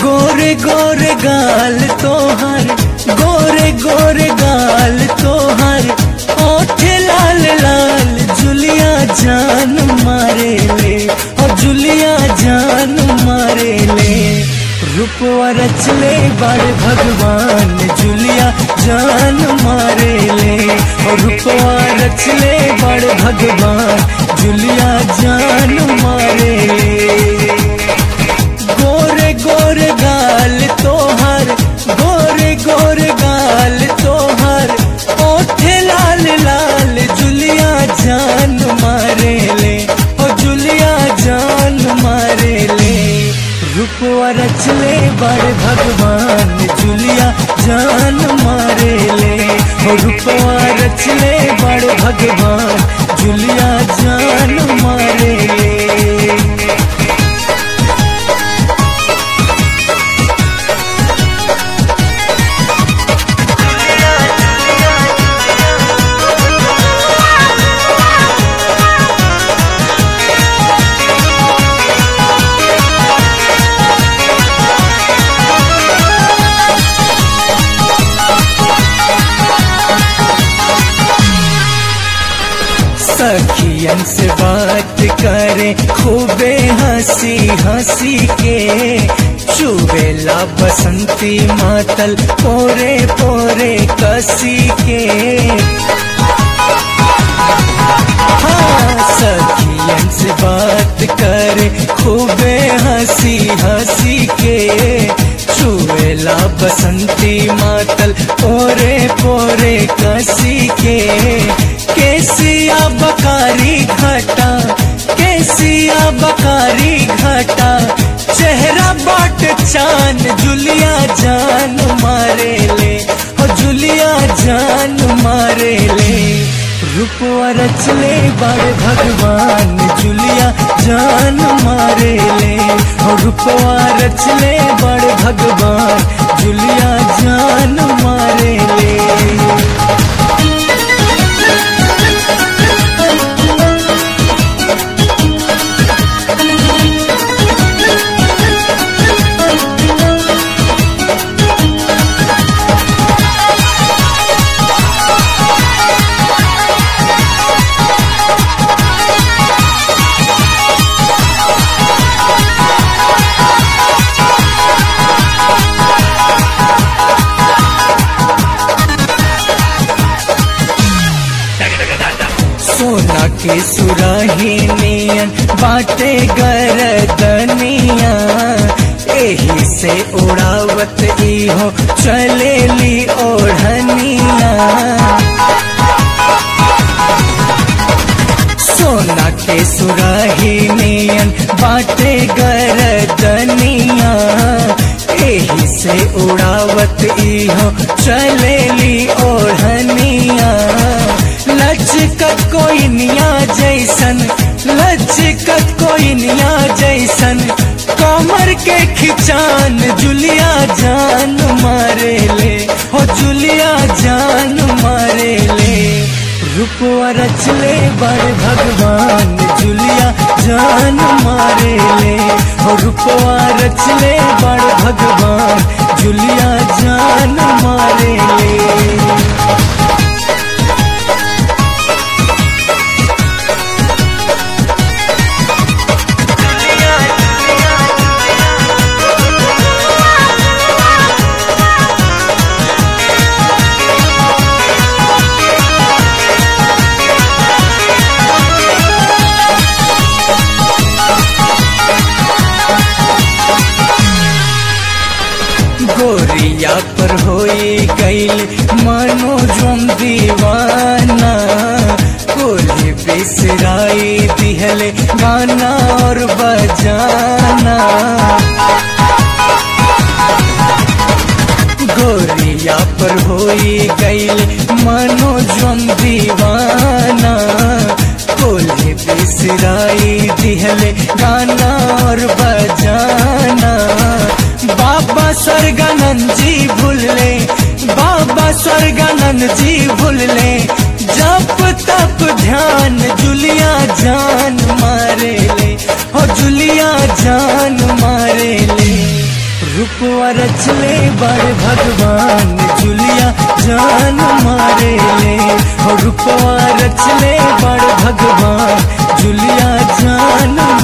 गोरे गोरे गाल तोहर गोरे गोरे गाल तोहर ओठ लाल लाल जुलिया जान मारे ले और जुलिया जान मारे ले रूपवा रचले बड़ भगवान जुलिया जान मारे ले और रूपवा रचले बड़ भगवान जुलिया जान मारे ले गोरे गोरे गाल तोहर गोरे गोरे गाल तोहर ओठे लाल लाल जुलिया जान मारे ले ओ जुलिया जान मारे ले रूपवा रचले बड़ भगवान जुलिया जान मारे ले ओ रूपवा रचले बड़ भगवान जुलिया जान मारे ले सखियन से बात करे खूबे हंसी हंसी के चुबेला बसंती मातल पोरे पोरे कसी के हाँ सखियन से बात करे खूबे हंसी हंसी के चुबेला बसंती मातल पोरे पोरे कसी के केसिया बकारी घाटा केसिया बकारी घाटा चेहरा बाट चान जुलिया जान मारे ले ओ जुलिया जान मारे ले रूपवा रचले बड़ भगवान जुलिया जान मारे ले ओ रूपवा रचले बड़ भगवान जुलिया जान मारे ले सोना के सुराही नियन बाटे गरदनिया एही से उड़ावत इहो चलेली ओढ़निया सोना के सुराही नियन बाटे गरदनिया एही से उड़ावत इहो चलेली ओढ़निया लचकत कोई निया जैसन लचकत कोई निया जैसन कमर के खिचान जुलिया जान मारे ले हो जुलिया जान मारे ले रूपवा रचले बड़ भगवान जुलिया जान मारे ले हो रूपवा रचले बड़ भगवान जुलिया जान मारे ले गोरिया पर होई गईल मानो जोम दीवाना कोली बिसराई दिहले गाना और बजाना गोरिया पर होई गईल मानो जोम दीवाना कोली बिसराई दिहले गाना और बजाना बाबा स्वर्गानंद जी भूल ले बाबा स्वर्गानंद जी भूल ले जप तप ध्यान जुलिया जान मारे ले हो जुलिया जान मारे ले रूपवा रचले बड़ भगवान जुलिया जान मारे ले हो रूपवा रचले बड़ भगवान जुलिया जान